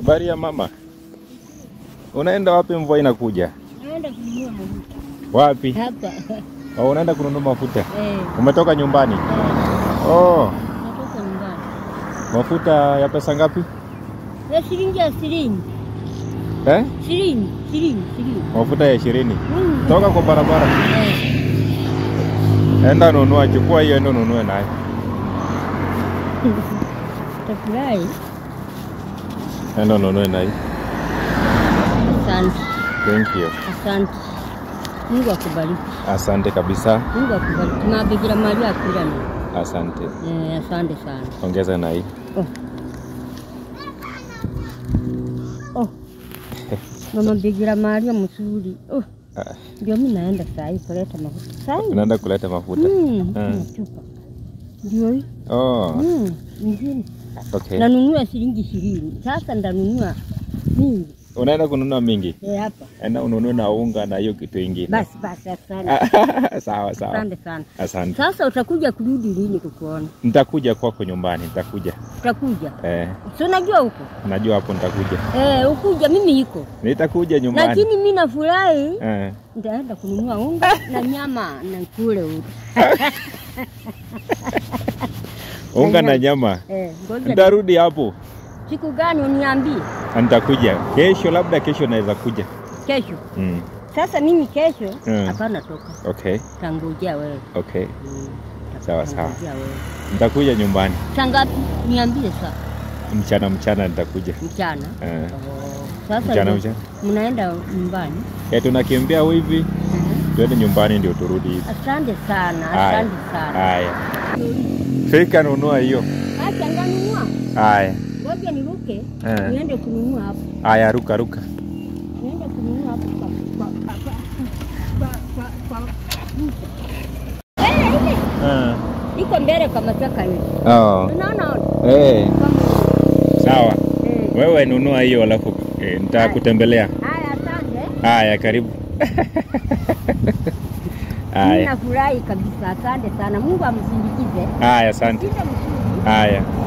Habari ya mama, unaenda wapi? Mvua inakuja. Naenda kununua mafuta Wapi? hapa. Oh, unaenda kununua mafuta. Eh, Umetoka nyumbani? eh, Oh, natoka nyumbani. mafuta ya pesa ngapi? Ya shilingi ya shilingi. Eh? Shilingi, shilingi, shilingi. Mafuta ya ishirini. Mm. Toka kwa barabara, Eh, enda nunua, chukua hiyo, enda ununue nayo. Tafurahi. Enda ununue nayo. Asante, Thank you. asante. Mungu akubariki. Asante kabisa. Mungu akubariki. Mabigira Maria akurane. Asante. Eh, asante sana. Ongeza na hii. Oh. Oh. Mama Bikira Maria mzuri. Oh, Ah, ndio mimi naenda saa hii kuleta mafuta. Saa hii. Unaenda kuleta mafuta. Mm, Ah. kuna chupa. Ndio hii. Oh, Mm, nyingine. okay. Nanunua shilingi ishirini. Sasa ndanunua mingi. Unaenda kununua mingi. Eh, hapa. Enda ununue na unga na hiyo kitu ingine. Basi basi asante. sawa sawa. Asante sana. Asante. Sasa utakuja kurudi lini kukuona? Nitakuja kwako nyumbani, nitakuja. Utakuja. Eh, Si unajua huko? najua hapo nitakuja. Eh, ukuja mimi iko. Nitakuja nyumbani. Lakini mimi nafurahi Eh, nitaenda kununua unga na nyama na kule huko. unga na nyama. Eh, ngoja. Nitarudi hapo. Siku gani uniambie? Na Nitakuja kesho, labda kesho naweza kuja. Kesho. Mm. Sasa mimi kesho Mm. hapana toka. Okay, Tangojea wewe. okay. Mm. Sawa, sawa. Tangojea wewe. Nitakuja nyumbani Saa ngapi? Niambie saa mchana, mchana nitakuja. mchana. Eh, Oh, Sasa mchana ndio mchana. mnaenda nyumbani. Eh, tunakimbia hivi Mhm. tuende nyumbani ndio turudi hivi. Asante sana, Haya. asante sana. Haya, fika nunua hiyo. Acha nganunua. Haya, Ngoja niruke. Eh. Niende kununua hapo. haya, ruka ruka. Niende kununua hapo kwa kwa kwa kwa kwa kwa kwa Eh, ile Ah. iko mbele kwa mataka hivi. Oh. Unaona? Eh, Kama- sawa. Eh. Wewe nunua hiyo alafu eh, nitakutembelea. Haya, asante. Haya, karibu. Mimi Haya, nafurahi kabisa. Asante sana. Mungu amsindikize. haya, asante. Sita mzuri. Haya.